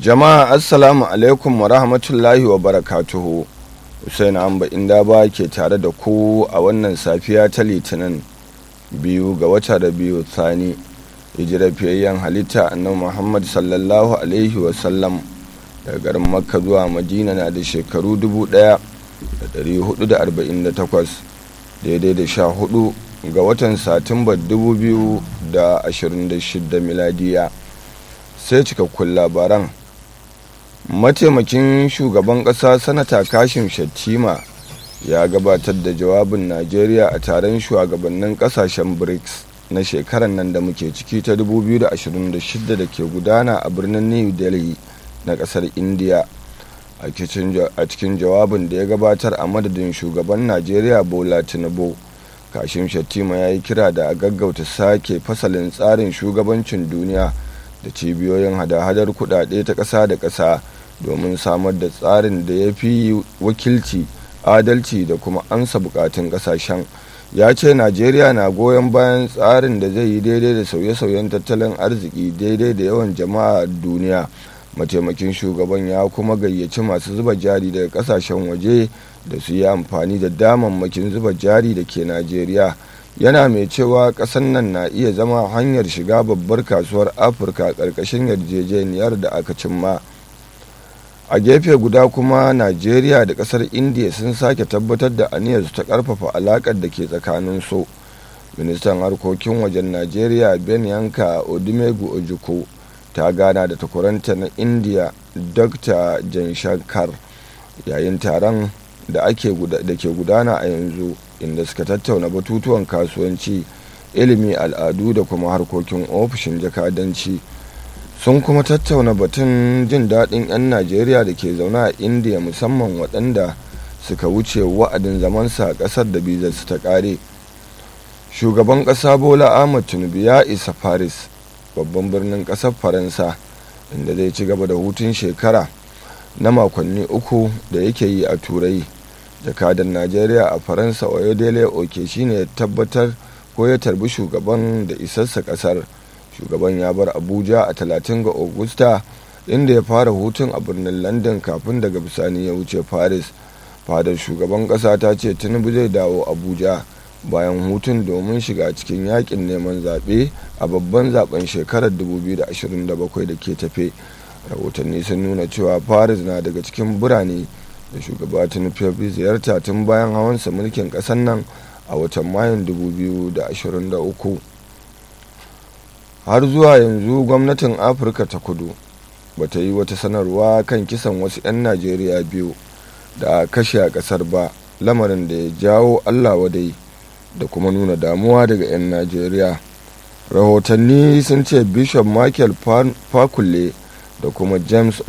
jama'a assalamu alaikum wa rahmatullahi wa barakatuhu Hussein Amba inda ba ke tare da ku a wannan safiya ta litinin biyu ga wata da biyu tsani hijirar fiyayyen halitta annabi Muhammad sallallahu alaihi wasallam daga garin makka zuwa madina na da shekaru 1448 daidai da sha hudu ga watan satumbar 2026 miladiya sai cikakkun labaran mataimakin shugaban ƙasa sanata kashim shattima ya gabatar da jawabin najeriya a taron shugabannin ƙasashen brics na shekarar nan da muke ciki ta 2026 da ke gudana a birnin new delhi na ƙasar india a cikin jawabin da ya gabatar a madadin shugaban najeriya bola tinubu kashim shattima ya yi kira da a gaggauta sake fasalin tsarin shugabancin duniya da cibiyoyin hada-hadar kudade ta ƙasa da ƙasa domin samar da tsarin da ya fi wakilci adalci da kuma ansa bukatun ƙasashen ya ce najeriya na goyon bayan tsarin da zai yi daidai da sauye-sauyen tattalin arziki daidai da yawan jama'a duniya mataimakin shugaban ya kuma gayyaci masu zuba jari daga kasashen waje da su yi amfani da damammakin zuba jari da ke najeriya yana mai cewa kasan nan na iya zama hanyar shiga babbar kasuwar afirka ƙarƙashin yarjejeniyar da aka cimma a gefe guda kuma najeriya da kasar india sun sake tabbatar da aniyarsu ta karfafa alakar da ke tsakanin su ministan harkokin wajen najeriya ben yanka odumegu ojukwu ta gana da takwaranta na india dr janshankar yayin taron da ke gudana a yanzu inda suka tattauna batutuwan kasuwanci ilimi al'adu da kuma harkokin ofishin jakadanci sun kuma tattauna batun jin daɗin 'yan najeriya da ke zaune a indiya musamman waɗanda suka wuce wa'adin zamansa a ƙasar da bizarsu ta ƙare shugaban ƙasa bola ahmad tinubu ya isa paris babban birnin ƙasar faransa inda zai ci gaba da hutun shekara na makonni uku da yake yi a turai jakadan najeriya a faransa oyodele oke shine ya tabbatar ko ya tarbi shugaban da isarsa ƙasar shugaban ya bar abuja a 30 ga augusta inda ya fara hutun a birnin london kafin daga bisani ya wuce paris fadar shugaban kasa ta ce tinubu zai dawo abuja bayan hutun domin shiga cikin yakin neman zaɓe a babban zaben shekarar 2027 da ke tafe rahotanni sun nuna cewa paris na daga cikin birane da shugaba tinubu ziyarta tun bayan hawansa mulkin ƙasar nan a watan mayun 2023 har zuwa yanzu gwamnatin afirka ta kudu ba ta yi wata sanarwa kan kisan wasu 'yan najeriya biyu da kashe a kasar ba lamarin da ya jawo allah wadai da kuma nuna damuwa daga 'yan najeriya rahotanni sun ce bishop michael fakulle da kuma james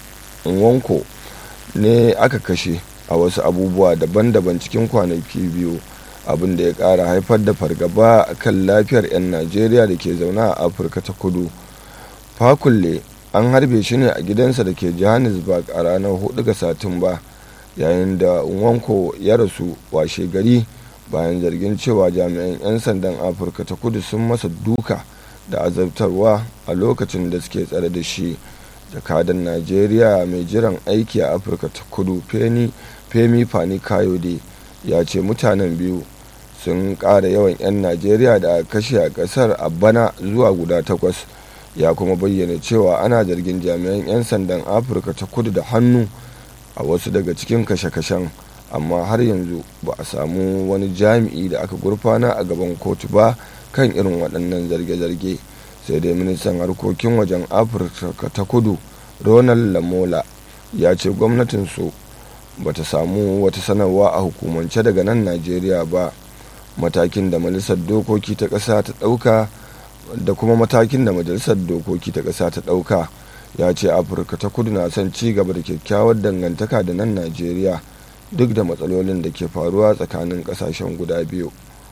nwanko ne aka kashe a wasu abubuwa daban-daban cikin kwanaki biyu abin da ya kara haifar da fargaba a kan lafiyar 'yan najeriya da ke zaune a afirka ta kudu fakulle an harbe shi ne a gidansa da ke johannesburg a ranar 4 ga satumba yayin da wanko ya rasu washe gari bayan zargin cewa jami'an 'yan sandan afirka ta kudu sun masa duka da azabtarwa a lokacin da suke tsare da shi jakadan najeriya mai jiran aiki a afirka ta kudu femi fani kayode ya ce mutanen biyu sun ƙara yawan 'yan najeriya da kashe a ƙasar a bana zuwa guda takwas ya kuma bayyana cewa ana zargin jami'an 'yan sandan afirka ta kudu da hannu a wasu daga cikin kashe-kashen amma har yanzu ba a samu wani jami'i da aka gurfana a gaban kotu ba kan irin waɗannan zarge-zarge sai dai ministan harkokin wajen afirka ta kudu ronald lamola ya ce gwamnatinsu ba ta samu wata sanarwa a hukumance daga nan najeriya ba matakin da majalisar dokoki ta ƙasa ta ɗauka da kuma matakin da majalisar dokoki ta ƙasa ta ɗauka ya ce afirka ta kudu na son ci gaba da kyakkyawar dangantaka da nan najeriya duk da matsalolin da ke faruwa tsakanin ƙasashen guda biyu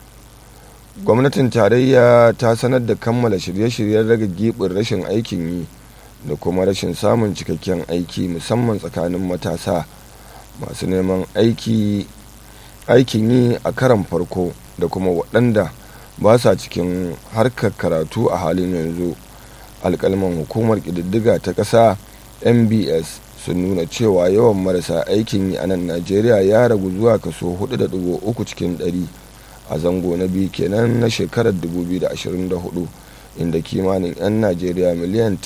gwamnatin tarayya ta sanar da kammala shirye-shiryen rage gibin rashin aikin yi da kuma rashin samun cikakken aiki musamman tsakanin matasa masu neman aiki aikin yi a karan farko da kuma waɗanda ba sa cikin harkar karatu a halin yanzu alkalman hukumar ƙididdiga ta ƙasa mbs sun nuna cewa yawan marasa aikin yi a nan najeriya ya ragu zuwa kaso 4.3 cikin 100 a zango na biyu kenan na shekarar 2024 inda kimanin 'yan najeriya miliyan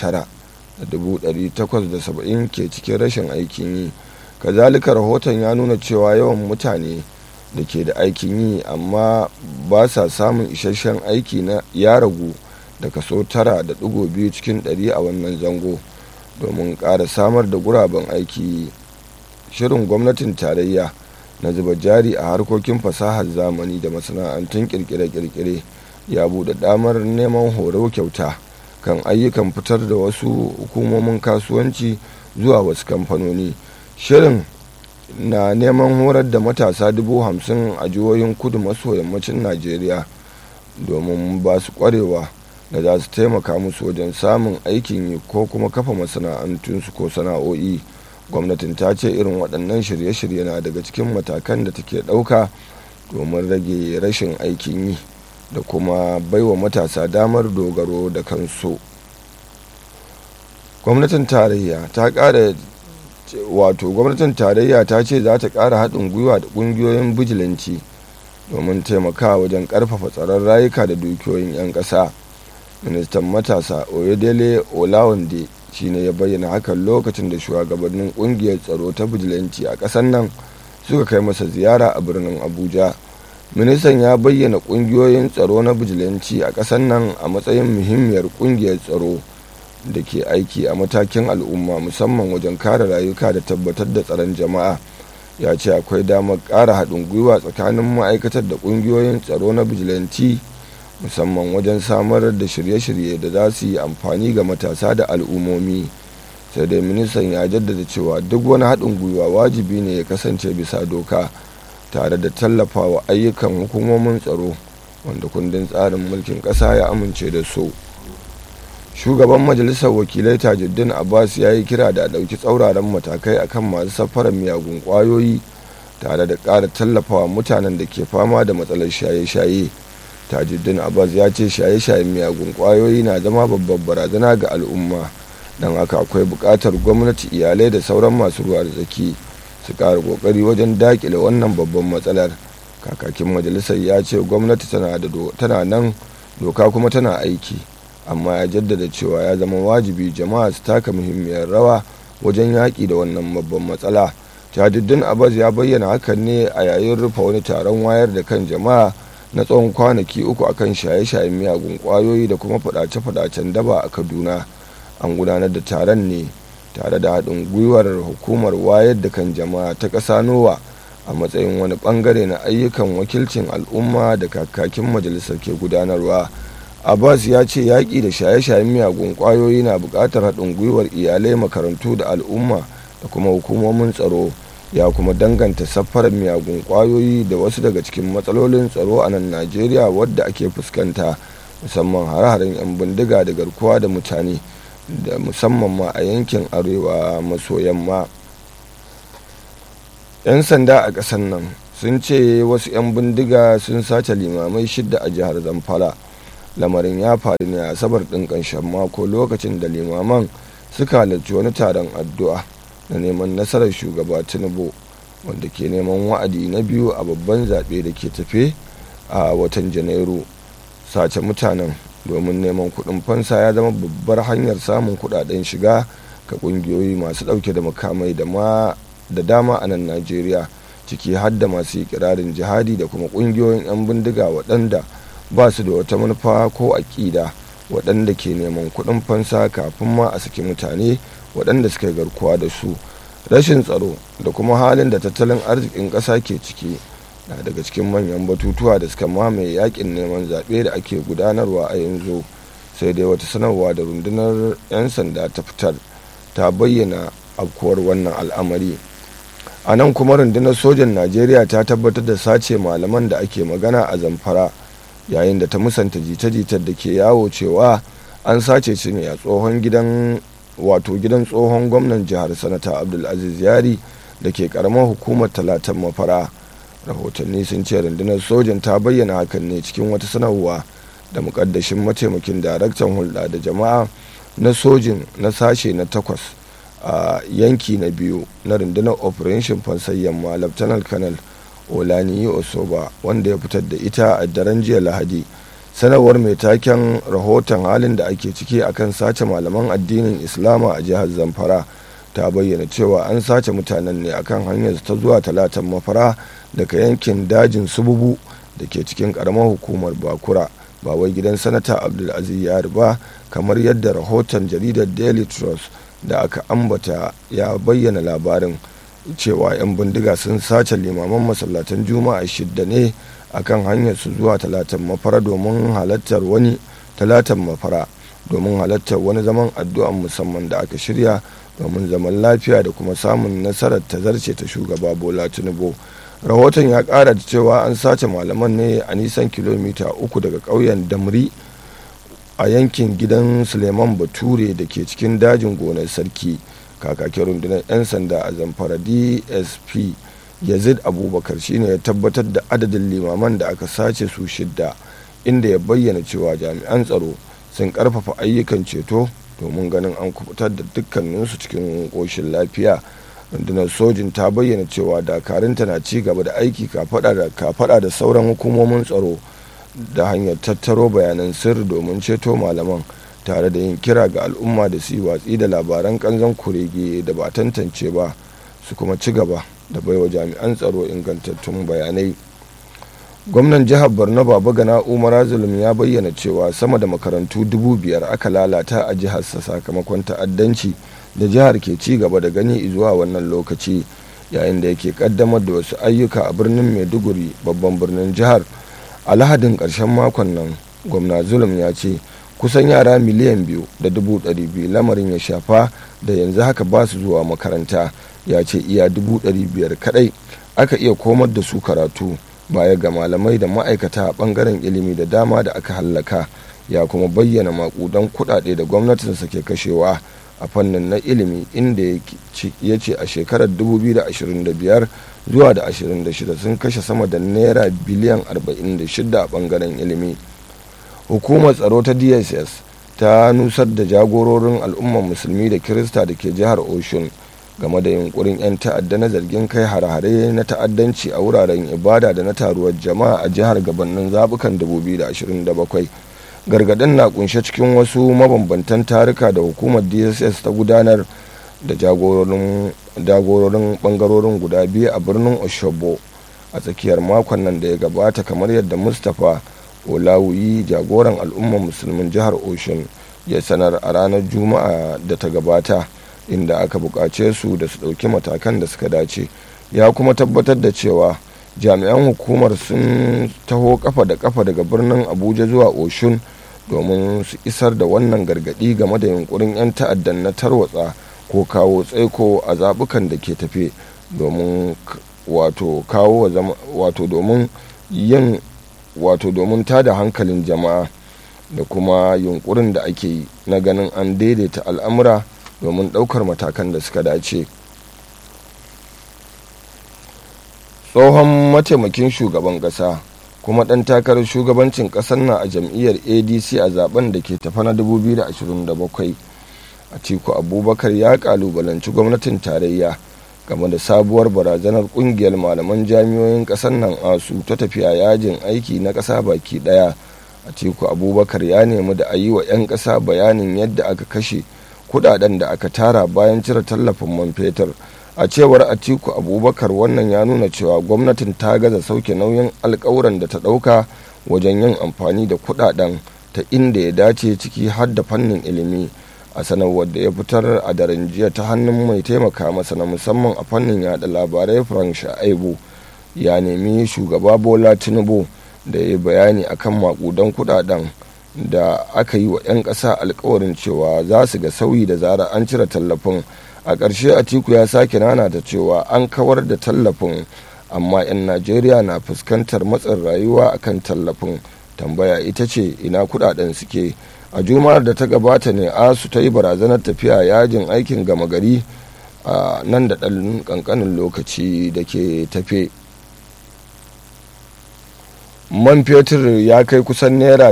9,870 ke cikin rashin aikin yi kazalika rahoton ya nuna cewa yawan mutane da ke da aikin yi amma ba sa samun isasshen aiki na ya ragu da kaso 9.2 cikin 100 a wannan zango domin ƙara samar da guraben aiki shirin gwamnatin tarayya na zuba jari a harkokin fasahar zamani da masana'antun kirkire-kirkire ya buɗe damar neman horo kyauta kan ayyukan fitar da wasu hukumomin kasuwanci zuwa wasu kamfanoni shirin na neman horar da matasa dubu hamsin a jihohin kudu maso yammacin najeriya domin ba su kwarewa da za su taimaka musu wajen samun aikin yi ko kuma kafa masana'antunsu ko sana'o'i gwamnatin ta ce irin waɗannan shirye-shirye na daga cikin matakan da take ɗauka domin rage rashin aikin yi da kuma baiwa matasa damar dogaro da kansu gwamnatin tarayya ta ƙara wato gwamnatin tarayya ta ce za ta ƙara haɗin gwiwa da ƙungiyoyin bijilanci domin taimakawa wajen ƙarfafa tsaron rayuka da dukiyoyin 'yan ƙasa ministan matasa oyedele olawande shine ya bayyana hakan lokacin da shugabannin ƙungiyar tsaro ta bijilanci a ƙasar nan suka kai masa ziyara a birnin abuja ministan ya bayyana ƙungiyoyin tsaro na bijilanci a ƙasar nan a matsayin muhimmiyar ƙungiyar tsaro da ke aiki a matakin al'umma musamman wajen kare rayuka da tabbatar da tsaron jama'a ya ce akwai damar ƙara haɗin gwiwa tsakanin ma'aikatar da ƙungiyoyin tsaro na bijilanci musamman wajen samar da shirye-shirye da za su yi amfani ga matasa da al'ummomi sai dai ministan ya jaddada cewa duk wani haɗin gwiwa wajibi ne ya kasance bisa doka tare da tallafawa ayyukan hukumomin tsaro wanda kundin tsarin mulkin ƙasa ya amince da su. shugaban majalisar wakilai tajuddin abbas ya yi kira da ɗauki tsauraran matakai akan masu safarar miyagun ƙwayoyi tare da ƙara tallafawa mutanen da ke fama da matsalar shaye-shaye tajuddin abbas ya ce shaye-shayen miyagun ƙwayoyi na zama babbar barazana ga al'umma don haka akwai buƙatar gwamnati iyalai da sauran masu ruwa da tsaki su ƙara ƙoƙari wajen daƙile wannan babban matsalar kakakin majalisar ya ce gwamnati tana nan doka kuma tana aiki amma ya jaddada cewa ya zama wajibi jama'a su taka muhimmiyar rawa wajen yaƙi da wannan babban matsala tajuddin abbas ya bayyana hakan ne a yayin rufe wani taron wayar da kan jama'a na tsawon kwanaki uku akan shaye-shayen miyagun ƙwayoyi da kuma faɗace-faɗacen daba a kaduna an gudanar da taron ne tare da haɗin gwiwar hukumar wayar da kan jama'a ta ƙasa nowa a matsayin wani ɓangare na ayyukan wakilcin al'umma da kakakin majalisar ke gudanarwa abbas ya ce yaƙi da shaye-shayen miyagun ƙwayoyi na buƙatar haɗin gwiwar iyalai makarantu da al'umma da kuma hukumomin tsaro ya kuma danganta safarar miyagun ƙwayoyi da wasu daga cikin matsalolin tsaro a nan najeriya wadda ake fuskanta musamman hare-haren 'yan bindiga da garkuwa da mutane da musamman ma a yankin arewa maso yamma 'yan sanda a ƙasar nan sun ce wasu 'yan bindiga sun sace limamai shidda a jihar zamfara lamarin ya faru ne a asabar ɗin ƙarshen mako lokacin da limaman suka halarci wani taron addu'a na neman nasarar shugaba tinubu wanda ke neman wa'adi na biyu a babban zaɓe da ke tafe a watan janairu sace mutanen domin neman kuɗin fansa ya zama babbar hanyar samun kuɗaɗen shiga ga ƙungiyoyi masu ɗauke da makamai da ma da dama a nan najeriya ciki har da masu ikirarin jihadi da kuma ƙungiyoyin 'yan bindiga waɗanda ba su da wata manufa ko aƙida waɗanda ke neman kuɗin fansa kafin ma a saki mutane waɗanda suka garkuwa da su rashin tsaro da kuma halin da tattalin arzikin ƙasa ke ciki na daga cikin manyan batutuwa da suka mamaye yakin neman zaɓe da ake gudanarwa a yanzu sai dai wata sanarwa da rundunar 'yan sanda ta fitar ta bayyana afkuwar wannan al'amari a nan kuma rundunar sojan najeriya ta tabbatar da sace malaman da ake magana a zamfara yayin da ta musanta jita-jitar da ke yawo cewa an sace su ne a tsohon gidan wato gidan tsohon gwamnan jihar sanata abdulaziz yari da ke karamar hukumar talatan mafara rahotanni sun ce rundunar sojan ta bayyana hakan ne cikin wata sanarwa da mukaddashin mataimakin daraktan hulɗa da jama'a na sojin na sashe na takwas a yanki na biyu na rundunar operation fansar yamma lieutenant colonel olaniyi osoba wanda ya fitar da ita a daren jiya lahadi sanarwar mai taken rahoton halin da ake ciki akan sace malaman addinin islama a jihar zamfara ta bayyana cewa an sace mutanen ne akan hanyar ta zuwa talatan mafara daga yankin dajin sububu da ke cikin karamar hukumar bakura ba wai gidan sanata abdulaziz yari ba kamar yadda rahoton jaridar daily trust da aka ambata ya bayyana labarin cewa 'yan bindiga sun sace limaman masallatan juma'a shidda ne akan hanyar su zuwa talatan mafara domin halartar wani talatan mafara domin halartar wani zaman addu'an musamman da aka shirya domin zaman lafiya da kuma samun nasarar tazarce ta shugaba bola tinubu rahoton ya kara da cewa an sace malaman ne a nisan kilomita uku daga ƙauyen damri a yankin gidan suleiman bature da ke cikin dajin gonar sarki kakakin rundunar 'yan sanda a zamfara dsp yazid abubakar shine ya tabbatar da adadin limaman da aka sace su shidda inda ya bayyana cewa jami'an tsaro sun karfafa ayyukan ceto domin ganin an kubutar da dukkaninsu cikin ƙoshin lafiya rundunar sojin ta bayyana cewa dakarunta na ci gaba da aiki kafada da sauran hukumomin tsaro da hanyar tattaro bayanan sirri domin ceto malaman tare da yin kira ga al'umma da su yi watsi da labaran kanzon kurege da ba tantance ba su kuma ci gaba da baiwa jami'an tsaro ingantattun bayanai gwamnan jihar borno baba gana umar zulum ya bayyana cewa sama da makarantu dubu biyar aka lalata a jiharsa sakamakon ta'addanci da jihar ke ci gaba da gani zuwa wannan lokaci yayin da yake kaddamar da wasu ayyuka a birnin maiduguri babban birnin jihar a lahadin ƙarshen makon nan gwamna zulum ya ce kusan yara miliyan biyu da dubu ɗari biyu lamarin ya shafa da yanzu haka ba su zuwa makaranta ya ce iya dubu ɗari biyar kaɗai aka iya komar da su karatu baya ga malamai da ma'aikata a ɓangaren ilimi da dama da aka hallaka ya kuma bayyana makudan kuɗaɗe da gwamnatinsa ke kashewa a fannin na ilimi inda ya ce a shekarar 2025 zuwa da 26 sun kashe sama da naira biliyan 46 a ɓangaren ilimi hukumar tsaro ta dss ta nusar da jagororin al'ummar musulmi da kirista da ke jihar oshun game da yunkurin 'yan ta'adda na zargin kai hare-hare na ta'addanci a wuraren ibada da na taruwar jama'a a jihar gabanin zabukan 2027 gargadin na kunshe cikin wasu mabambantan tarika da hukumar dss ta gudanar da jagororin bangarorin guda biyu a birnin oshobo a tsakiyar makon nan da ya gabata kamar yadda mustapha olawuyi jagoran al'ummar musulmin jihar oshun ya sanar a ranar juma'a da ta gabata inda aka buƙace su da su ɗauki matakan da suka dace ya kuma tabbatar da cewa jami'an hukumar sun taho kafa da kafa daga birnin abuja zuwa oshun domin su isar da wannan gargaɗi game da yunkurin 'yan ta'addan na tarwatsa ko kawo tsaiko a zaɓukan da ke tafe domin wato kawo wato domin yin wato domin tada hankalin jama'a da kuma yunkurin da ake yi na ganin an daidaita al'amura domin ɗaukar matakan da suka dace tsohon mataimakin shugaban ƙasa kuma ɗan takarar shugabancin ƙasar na a jam'iyyar adc a zaben da ke tafa na 2027 atiku abubakar ya kalubalanci gwamnatin tarayya game da sabuwar barazanar kungiyar malaman jami'oyin ƙasar nan asu ta tafiya yajin aiki na ƙasa baki ɗaya atiku abubakar ya nemi da a yi wa 'yan ƙasa bayanin yadda aka kashe kudaden da aka tara bayan cire tallafin man fetur a cewar atiku abubakar wannan ya nuna cewa gwamnatin ta gaza sauke nauyin alkawuran da ta ɗauka wajen yin amfani da kudaden ta inda ya dace ciki har da fannin ilimi a sanarwar da ya fitar a daren jiya ta hannun mai taimaka masa na musamman a fannin yada labarai frank sha'aibu ya nemi shugaba bola tinubu da ya bayani akan makudan kudaden da aka yi wa 'yan ƙasa alkawarin cewa za su ga sauyi da zara an cire tallafin a ƙarshe atiku ya sake nana da cewa an kawar da tallafin amma 'yan najeriya na fuskantar matsin rayuwa akan tallafin tambaya ita ce ina kudaden suke a juma'ar da ta gabata ne asu ta yi barazanar tafiya yajin aikin gama gari a nan da ɗan ƙanƙanin lokaci da ke tafe man fetur ya kai kusan naira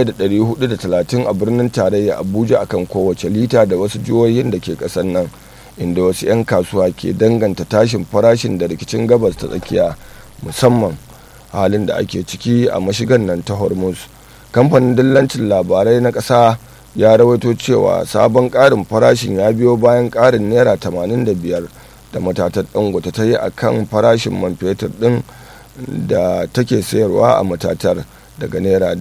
1,430 a birnin tarayya abuja akan kowace lita da wasu jihohin da ke kasan nan inda wasu 'yan kasuwa ke danganta tashin farashin da rikicin gabas ta tsakiya musamman halin da ake ciki a mashigan nan ta hormuz kamfanin dillancin labarai na ƙasa ya rawaito cewa sabon ƙarin farashin ya biyo bayan ƙarin naira 85 da matatar dangote ta yi a kan farashin man fetur ɗin da take sayarwa a matatar daga naira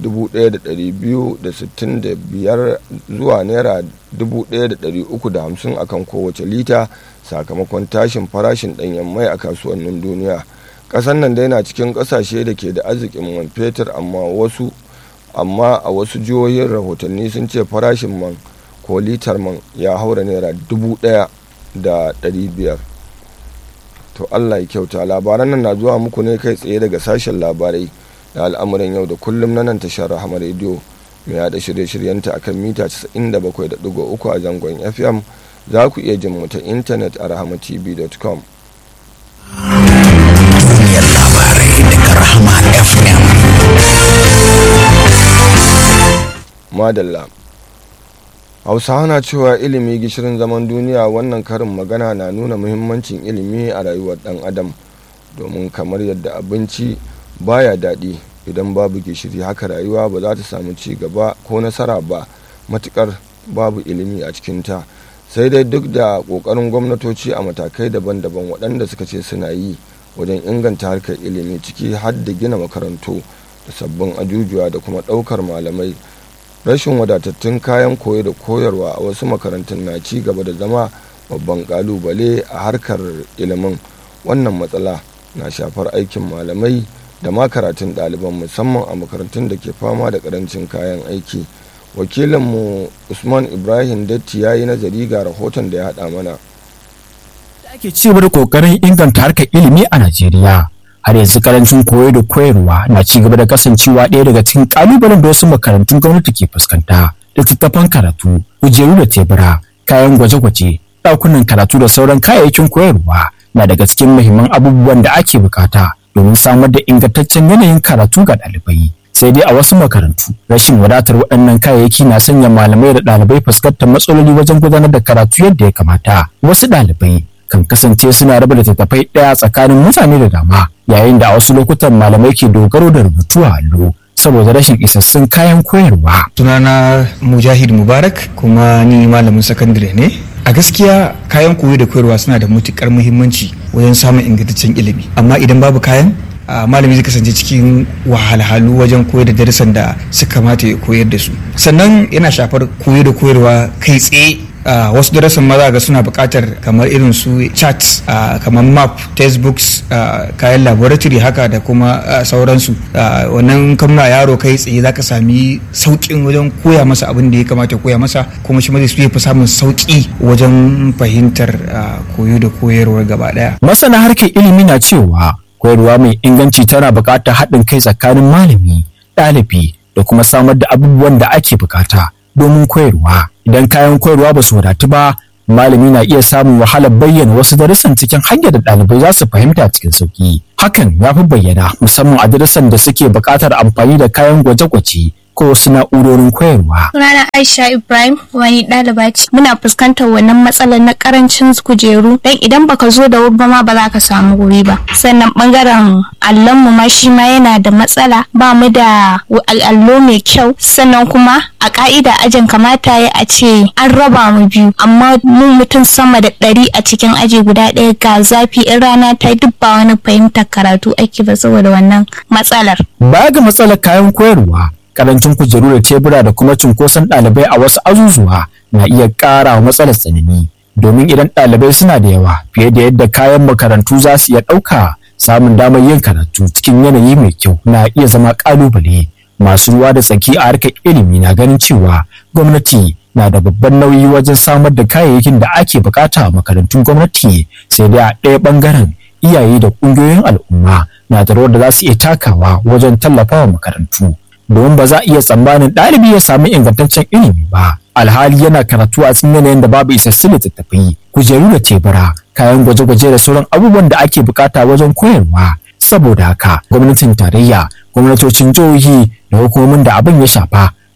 1265 zuwa naira 1350 a kan kowace lita sakamakon tashin farashin ɗanyen mai a kasuwannin duniya ƙasar nan dai na cikin ƙasashe da ke da arzikin man fetur amma wasu amma a wasu jihohin rahotanni sun ce farashin man ko litar man ya haura naira dubu ɗaya da ɗari biyar to allah ya kyauta labaran nan na zuwa muku ne kai tsaye daga sashen labarai da al'amuran yau da kullum na nan tashar rahama rediyo mai yada shirye-shiryenta akan mita 97.3 a zangon fm za ku iya jin mu ta intanet a rahamatv.com duniyar labarai daga rahama fm madalla hausawa na cewa ilimi gishirin zaman duniya wannan karin magana na nuna muhimmancin ilimi a rayuwar dan adam domin kamar yadda abinci baya daɗi idan babu gishiri haka rayuwa ba za ta samu ci gaba ko nasara ba matukar babu ilimi a cikinta sai dai duk da ƙoƙarin gwamnatoci a matakai daban-daban waɗanda suka ce suna yi wajen inganta harkar ilimi ciki har da gina makarantu da sabbin ajujuwa da kuma ɗaukar malamai rashin wadatattun kayan koyo da koyarwa a wasu makarantun na ci gaba da zama babban kalubale a harkar ilimin wannan matsala na shafar aikin malamai da ma karatun ɗaliban musamman a makarantun da ke fama da ƙarancin kayan aiki wakilinmu usman ibrahim datti ya yi nazari ga rahoton da ya haɗa mana ake ci gaba da kokarin inganta harkar ilimi a Najeriya. Har yanzu karancin koyo da koyarwa na ci gaba da kasancewa ɗaya daga cikin ƙalubalen da wasu makarantun gwamnati ke fuskanta. Littattafan karatu, kujeru da tebura, kayan gwaje-gwaje, ɗakunan karatu da sauran kayayyakin koyarwa na daga cikin muhimman abubuwan da ake bukata domin samar da ingantaccen yanayin karatu ga ɗalibai. Sai dai a wasu makarantu, rashin wadatar waɗannan kayayyaki na sanya malamai da ɗalibai fuskantar matsaloli wajen gudanar da karatu yadda ya kamata. Wasu ɗalibai kan kasance suna raba littattafai ɗaya tsakanin mutane da dama yayin da a wasu lokutan malamai ke dogaro da rubutu a allo saboda rashin isassun kayan koyarwa. sunana mujahid mubarak kuma ni malamin sakandare ne a gaskiya kayan koyo da koyarwa suna da matukar muhimmanci wajen samun ingantaccen ilimi amma idan babu kayan malami zai kasance cikin wahalhalu wajen koyar da darussan da suka kamata ya koyar da su sannan yana shafar koyo da koyarwa kai tsaye Uh, wasu darasin maza ga suna buƙatar kamar irin su chat uh, kamar map textbooks uh, kayan laboratory haka da kuma sauransu wannan kamna yaro kai tsaye za ka sami sauƙin wajen koya masa abin da ya kamata koya masa kuma shi zai fi samun sauƙi wajen fahimtar koyo da koyarwar gaba ɗaya. Masana harkar ilimi na cewa koyarwa mai inganci tana buƙatar haɗin kai tsakanin malami, ɗalibi da kuma samar da abubuwan da ake buƙata. domin koyarwa idan kayan koyarwa ba su wadatu ba malami na iya samun wahalar bayyana wasu darussan cikin hanyar da ɗalibai za su fahimta cikin sauki hakan ya fi bayyana musamman a darussan da suke buƙatar amfani da kayan gwaje-gwaje ko wasu na'urorin koyarwa. Sunana Aisha Ibrahim wani ɗaliba ce. Muna fuskantar wannan matsalar na karancin kujeru dan idan baka zo da wuri ba ma ba za ka samu wuri ba. Sannan bangaren allon mu ma shi ma yana da matsala ba mu da allo mai kyau sannan kuma a ka'ida ajin kamata ya a ce an raba mu biyu amma mu mutum sama da ɗari a cikin aji guda ɗaya ga zafi in rana ta duk ba wani fahimtar karatu ake ba saboda wannan matsalar. Baya ga matsalar kayan koyarwa karancin kujeru da tebura da kuma cunkoson ɗalibai a wasu azuzuwa na iya ƙara wa matsalar tsanani domin idan ɗalibai suna da yawa fiye da yadda kayan makarantu za su iya ɗauka samun damar yin karatu cikin yanayi mai kyau na iya zama ƙalubale masu ruwa da tsaki a harkar ilimi na ganin cewa gwamnati na da babban nauyi wajen samar da kayayyakin da ake bukata a makarantun gwamnati sai dai a ɗaya ɓangaren iyaye da ƙungiyoyin al'umma na da rawar da za su iya takawa wajen tallafawa makarantu domin ba za a iya tsammanin ɗalibi ya samu ingantaccen ilimi ba alhali yana karatu a cikin yanayin da babu isassun littattafai kujeru da tebura kayan gwaje-gwaje da sauran abubuwan da ake bukata wajen koyarwa saboda haka gwamnatin tarayya gwamnatocin jihohi da hukumomin da abin ya shafa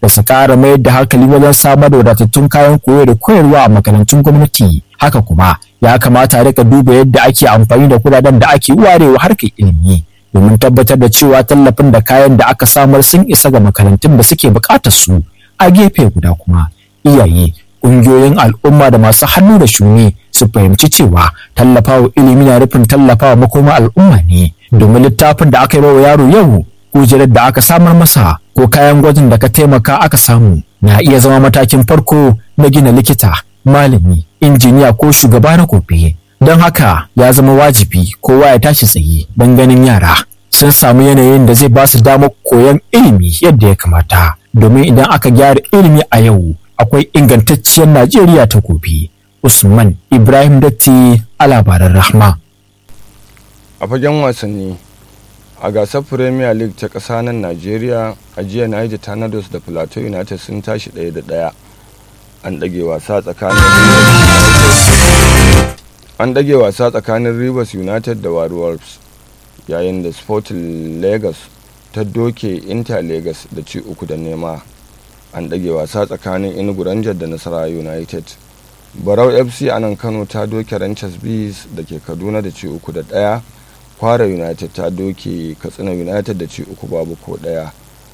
da su ƙara mayar da hankali wajen samar da wadatattun kayan koyo da koyarwa a makarantun gwamnati haka kuma ya kamata a rika duba yadda ake amfani da kudaden da ake warewa harkar ilimi domin tabbatar da cewa tallafin da kayan da aka samar sun isa ga makarantun da suke buƙatar su a gefe guda kuma iyaye ƙungiyoyin al'umma da masu hannu da shuni su fahimci cewa tallafawa ilimi na nufin tallafawa makoma al'umma ne domin littafin da aka yi wa yaro yau kujerar da aka samar masa ko kayan gwajin da ka taimaka aka samu na iya zama matakin farko na gina likita malami injiniya ko shugaba na gobe don haka ya zama wajibi kowa ya tashi tsaye don ganin yara sun samu yanayin da zai ba su damar koyon ilimi yadda ya kamata domin idan aka gyara ilimi a yau akwai ingantacciyar najeriya ta gobe usman ibrahim datti a labaran rahma a fagen wasanni a gasar premier league ta ƙasa nan najeriya a jiya niger tornadoes da plateau united sun tashi ɗaya da ɗaya an ɗage wasa tsakanin an ɗage wasa tsakanin rivers united da warriors yayin da sporting lagos ta doke inter lagos da ci uku da nema an ɗage wasa tsakanin inugu rangers da nasara united barau fc a nan kano ta doke ranchers bees da ke kaduna da ci uku da ɗaya kwara united ta doke katsina united da ci uku babu ko ɗaya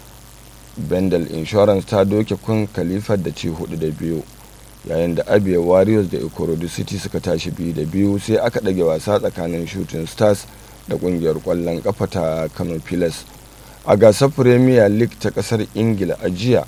bendel insurance ta doke kun kalifar da ci hudu da biyu yayin da abia warriors da ikorodu city suka tashi biyu da biyu sai aka ɗage wasa tsakanin shooting stars da ƙungiyar ƙwallon ƙafa ta kano pilas a gasar premier league ta ƙasar ingila a jiya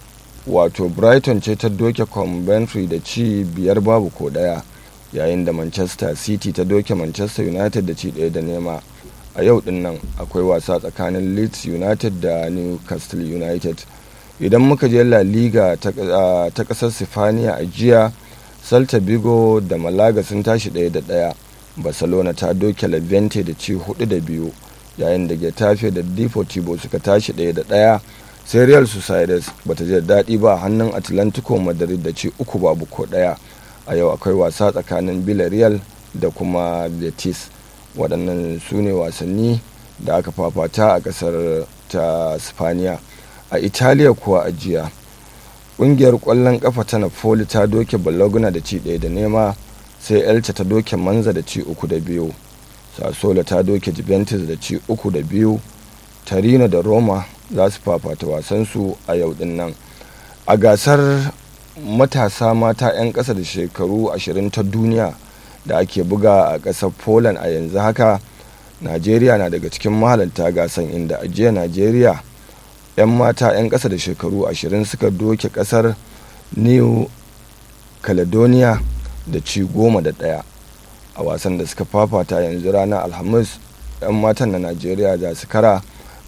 wato brighton ce ta doke coventry da ci biyar babu ko ɗaya yayin da manchester city ta doke manchester united da ci ɗaya da nema a yau din nan akwai wasa tsakanin leeds united da newcastle united idan muka je la liga ta kasar sifaniya a jiya salta bigo da malaga sun tashi ɗaya da ɗaya barcelona ta doke levante da ci hudu da biyu yayin da getafe da deportivo suka tashi ɗaya da ɗaya sai real sociedades bata ji daɗi ba hannun atlantico madrid da ci uku babu ko ɗaya a yau akwai wasa tsakanin villarreal da kuma betis waɗannan su ne wasanni da aka fafata a ƙasar ta spaniya a italiya kuwa a jiya ƙungiyar ƙwallon ƙafa ta napoli ta doke bologna da ci ɗaya da nema sai elce ta doke manza da ci uku da biyu sassola ta doke juventus da ci uku da biyu tarino da roma za su fafata wasansu a yau din nan a gasar matasa mata 'yan ƙasa da shekaru 20 ta duniya da ake buga a ƙasar poland a yanzu haka najeriya na daga cikin mahalarta gasan inda a jiya najeriya 'yan mata 'yan ƙasa da shekaru 20 suka doke ƙasar new caledonia da ci goma da ɗaya a wasan da suka fafata yanzu ranar alhamis 'yan matan na najeriya za su kara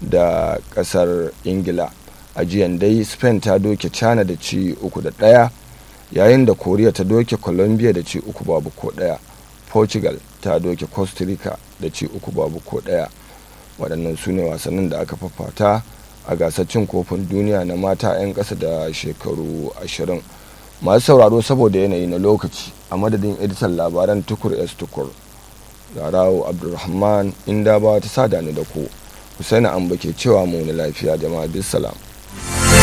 da ƙasar ingila a jiyan dai spain ta doke china da ci uku da ɗaya yayin da koriya ta doke colombia da ci uku babu ko ɗaya portugal ta doke costa rica da ci uku babu ko ɗaya waɗannan su ne wasannin da aka fafata a gasar cin kofin duniya na mata 'yan ƙasa da shekaru ashirin masu sauraro saboda yanayi na lokaci a madadin editan labaran tukur s tukur garawo abdulrahman inda ba ta sada ni da ku husaini an bake cewa mu lafiya jama'a bisalam